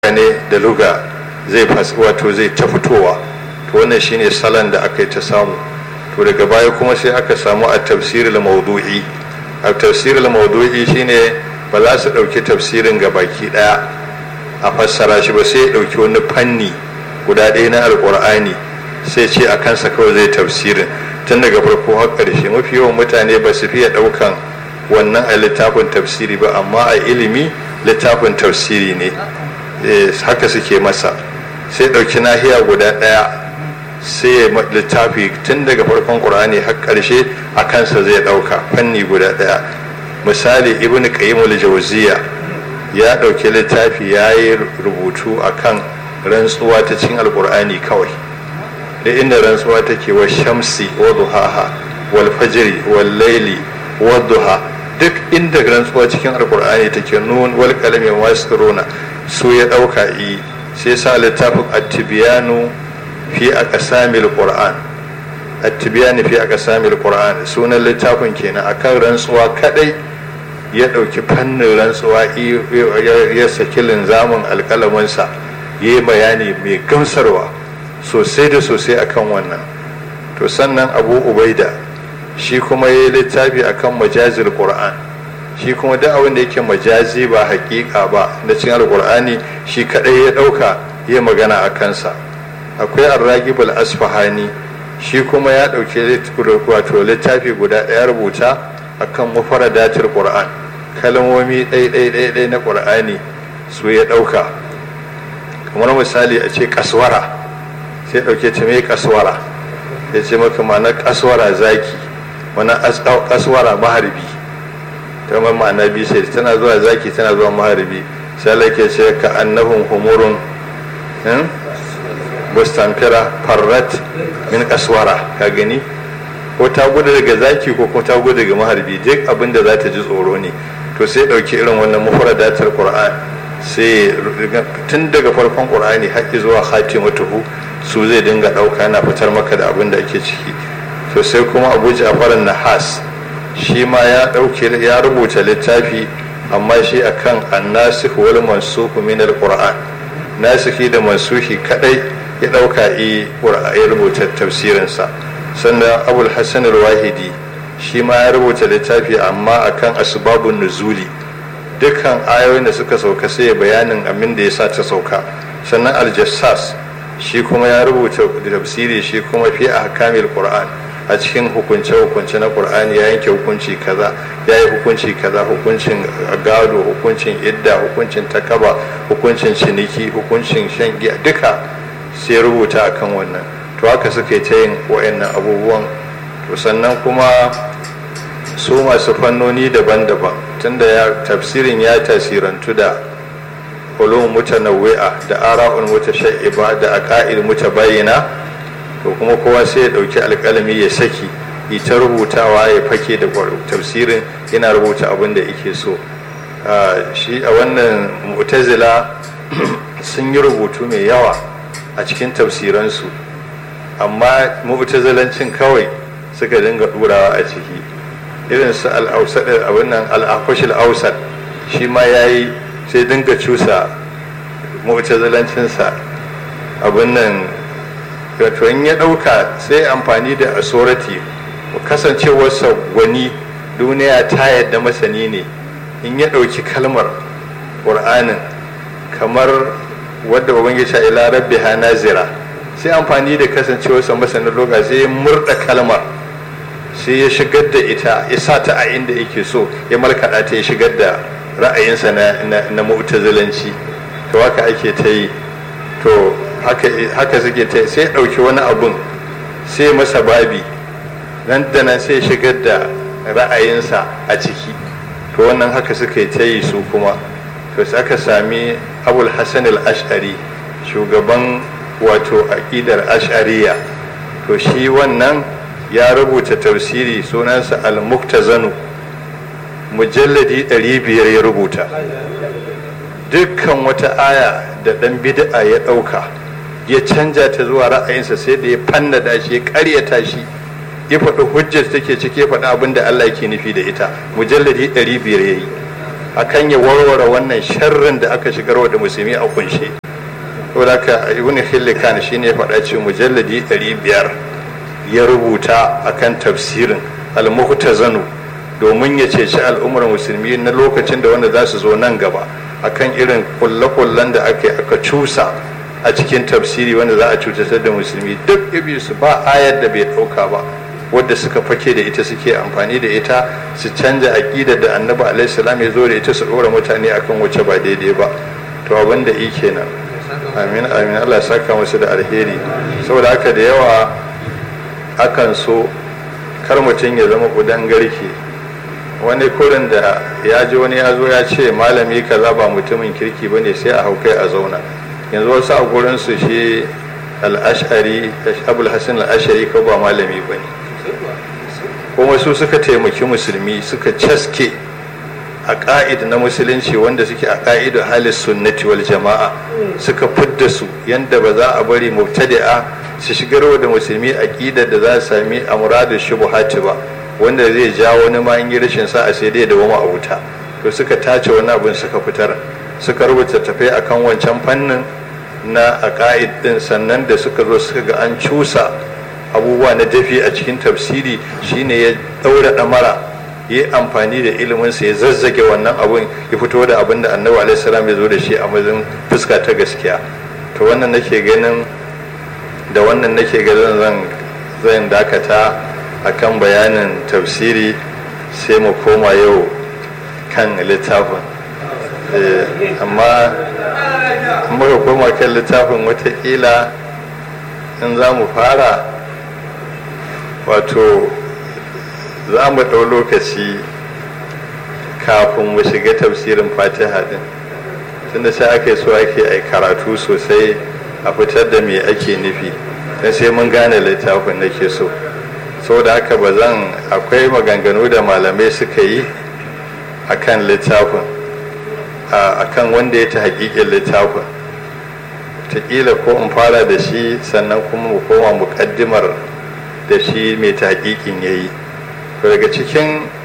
ne da luga zai wato zai ta fitowa to wannan shine salon da aka yi ta samu to daga baya kuma sai aka samu a tafsirul maudu'i a tafsirul maudu'i shine ba za su ɗauki tafsirin ga baki ɗaya a fassara shi ba sai ya ɗauki wani fanni guda ɗaya na alƙur'ani sai ce a kansa kawai zai tafsirin tun daga farko har ƙarshe mafi yawan mutane ba su fiye ɗaukan wannan a littafin tafsiri ba amma a ilimi littafin tafsiri ne haka suke masa sai ɗauki nahiya guda ɗaya sai ya littafi tun daga farkon ƙur'ani har ƙarshe a kansa zai ɗauka fanni guda ɗaya misali ibn qayyim al-jawziya ya ɗauki littafi ya yi rubutu akan rantsuwa ta cikin alƙur'ani kawai da inda rantsuwa take wa shamsi wa duhaha wal fajri wal laili wa duha duk inda rantsuwa cikin alƙur'ani take nun wal qalami wa yasruna su ya ɗauka yi sai sa littafin at-tibyanu fi aqsamil qur'an at-tibyanu fi aqsamil qur'an sunan littafin kenan akan rantsuwa kadai ya ɗauki fannin rantsuwa ya saki linzamin alƙalaminsa ya yi bayani mai gamsarwa sosai da sosai akan wannan to sannan abu ubaida shi kuma ya yi littafi akan majazil qur'an shi kuma duk abin da yake majazi ba hakika ba na cikin alqur'ani shi kadai ya dauka ya magana a kansa akwai arragibul asfahani shi kuma ya dauke wato littafi guda daya rubuta akan mufaradatul qur'an kalmomi ɗai na qur'ani su ya dauka kamar misali a ce kaswara sai dauke ta mai kaswara ya ce maka ma'ana kaswara zaki wani kaswara maharbi ta ma'ana biyu sai tana zuwa zaki tana zuwa maharbi sai Allah ke ce ka annahum humurun bustanfira farrat min kaswara ka gani ko ta gudu daga zaki ko kuma ta gudu daga maharbi duk abin da za ta ji tsoro ne to sai dauki irin wannan mufradatul qur'an sai tun daga farkon qur'ani har zuwa khatimatuhu su zai dinga dauka yana fitar maka da abin da ake ciki to sai kuma Abu Ja'far nahas shi ma ya dauke ya rubuta littafi amma shi akan annasikh wal mansukh min alquran nasikhi da mansuhi kadai ya dauka yi ya rubuta tafsirin sa sannan abul hasan al-wahidi shi ma ya rubuta littafi amma akan asbabun nuzuli dukkan ayoyin da suka sauka sai ya bayanin amin da ya sa ta sauka sannan al-jassas shi kuma ya rubuta tafsiri shi kuma fi ahkamil qur'an a cikin hukunce-hukunce na ƙur'ani ya yanke hukunci kaza ya yi hukunci kaza hukuncin gado hukuncin idda hukuncin takaba hukuncin ciniki hukuncin shan giya duka sai rubuta akan wannan to haka suka yi ta yin wa'annan abubuwan to sannan kuma su masu fannoni daban-daban tunda ya tafsirin ya tasirantu da ulum mutanawwi'a da ara'un mutashayyiba da aqaid mutabayyina to kuma kowa sai ya ɗauki alƙalami ya saki ita rubutawa ya fake da tafsirin yana rubuta abin da yake so shi a wannan mu'tazila sun yi rubutu mai yawa a cikin tafsiransu amma mu'tazilancin kawai suka dinga ɗurawa a ciki irin su al'ausad abin nan al'afashil ausad shi ma ya yi sai dinga cusa mu'tazilancinsa abin nan wato in ya ɗauka sai amfani da asorati kasancewarsa gwani duniya ta yadda masani ne in ya ɗauki kalmar ƙur'anin kamar wadda ubangiji sha ila rabbi ha nazira sai amfani da kasancewarsa masanin loka sai ya murda kalmar sai ya shigar da ita ya sa ta a inda yake so ya malkaɗa ta ya shigar da ra'ayinsa na mu'tazilanci to haka ake ta yi to haka suke ta sai ɗauki wani abun sai masa babi nan da nan sai shigar da ra'ayinsa a ciki to wannan haka suka ta yi su kuma to sai aka sami abul hassan al-ash'ari shugaban wato aƙidar ash'ariya to shi wannan ya rubuta tafsiri sunansa al-muktazanu mujalladi 500 ya rubuta dukkan wata aya da ɗan bid'a ya ɗauka ya canja ta zuwa ra'ayinsa sai da ya fannada shi ya karyata shi ya faɗi hujjar take cike faɗi abin da Allah ke nufi da ita mujalladi ɗari biyar ya yi akan ya warware wannan sharrin da aka shigarwa da musulmi a kunshe saboda haka ibn hillikan shine ya faɗa ce mujalladi 500 ya rubuta akan tafsirin al-muhtazanu domin ya ceci al'ummar musulmi na lokacin da wanda za su zo nan gaba akan irin kulle-kullen da aka aka cusa a cikin tafsiri wanda za a cutar da musulmi duk ibisu ba ayar da bai ɗauka ba wadda suka fake da ita suke amfani da ita su canja aƙidar da annabi alaihi salam ya zo da ita su ɗora mutane akan wacce ba daidai ba to abin da i kenan amin amin Allah ya saka musu da alheri saboda haka da yawa akan so kar mutum ya zama kudan garke wani kurin da ya ji wani ya zo ya ce malami kaza ba mutumin kirki ba ne sai a hau kai a zauna yanzu wasu a gurin su shi al'ashari abul hasan al'ashari ko ba malami ba ne kuma su suka taimaki musulmi suka caske a ƙa'id na musulunci wanda suke a ƙa'idar halin sunnati wal jama'a suka fidda su yanda ba za a bari mubtadi'a su shigarwa da musulmi aqidar da za su sami amradu shubuhati ba wanda zai ja wani ma in yi rashin sa a sai dai da wama a wuta to suka tace wani abin suka fitar suka rubuta tafai akan wancan fannin na aqaid din sannan da suka zo suka ga an cusa abubuwa na dafi a cikin tafsiri shine ya daura damara yi amfani da iliminsa ya zazzage wannan abun ya fito da abin da annabi alaihi salam ya zo da shi a mazin fuska ta gaskiya to wannan nake ganin da wannan nake ganin zan zan dakata akan bayanin tafsiri sai mu koma yau kan littafin amma muka koma kan littafin watakila in za mu fara wato za mu ɗau lokaci kafin mu shiga tafsirin fatiha din tunda sai aka yi so ake ai karatu sosai a fitar da me ake nufi don sai mun gane littafin nake so saboda haka ba zan akwai maganganu da malamai suka yi a kan littafin a kan wanda ya ta hakikin littafin taƙila ko in fara da shi sannan kuma mu koma muƙaddimar da shi mai ta hakikin ya yi daga cikin